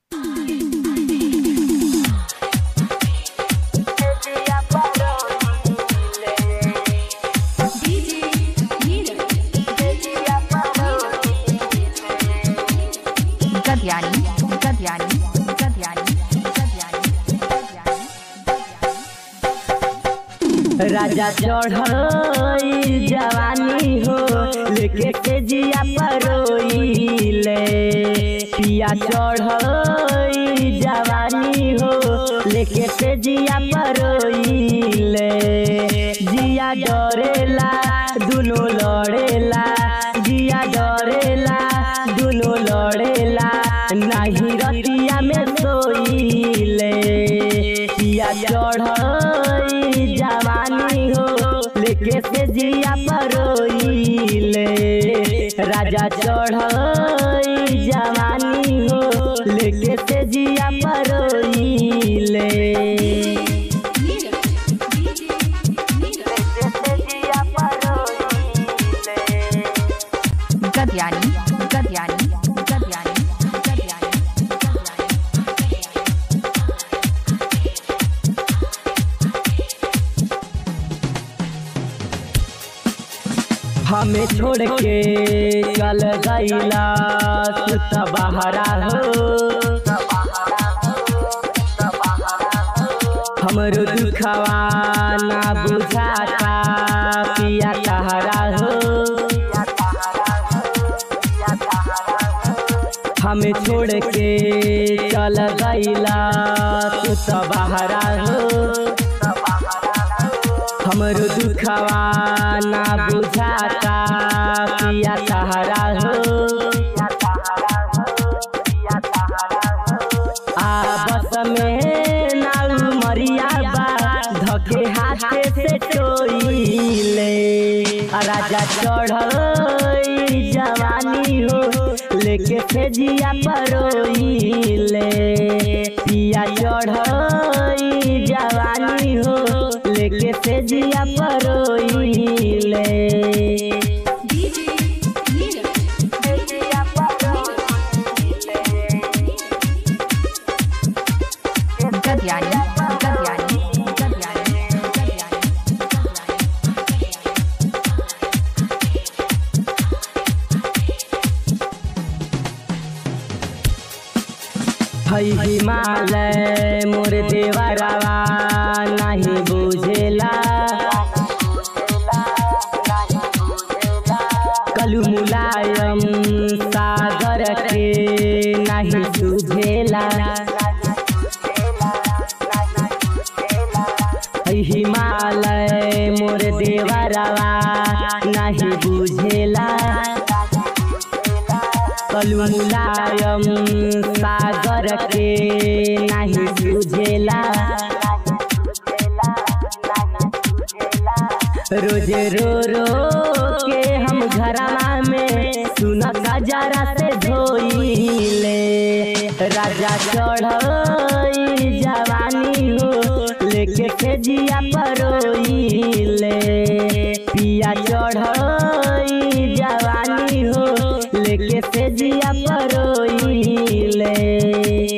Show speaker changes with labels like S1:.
S1: Gadiani, Gadiani, Gadiani, Gadiani,
S2: राजा चढ़ई जवानी हो लेके के जिया परोइले पिया चढ़ई जवानी हो लेके के जिया परोइले जिया डरेला दुनो लड़ेला जिया डरेला दुनो लड़ेला नाही रतिया में सोइले पिया चढ़ई जवानी हो लेके से जिया परोइले राजा चढ़ई जवानी हो लेके से जिया परोइले
S1: Gadiani, Gadiani, Gadiani, Gadiani,
S2: हमें छोड़ के चल गईला सुत बहरा हो हमरो दुखवा ना बुझाता पिया तहरा हो हमें छोड़ के चल गईला सुत बहरा हो हमरो दुखवा ना बुझाता पिया तहरा हो आपस में नाउ मरिया बा धके हाथे से टोइले राजा चढ़ई जवानी हो लेके फेजिया परोइले पिया चढ़ई जवानी हो लेके फेजिया परोइले
S1: Gadiani, Gadiani, Gadiani, Gadiani,
S2: हई हिमालय मोर देवरवा नहीं बुझेला कलू मुलायम सागर के नहीं सुझेला हई हिमालय मोर देवरवा नहीं बुझेला कलू मुलायम सागर के नहीं सुझेला रोज रो रो के हम घरमा में सुन जरा से धोइले राजा चढ़ई जवानी हो लेके खेजिया परोइले पिया चढ़ई जवानी हो लेके से जिया परोइले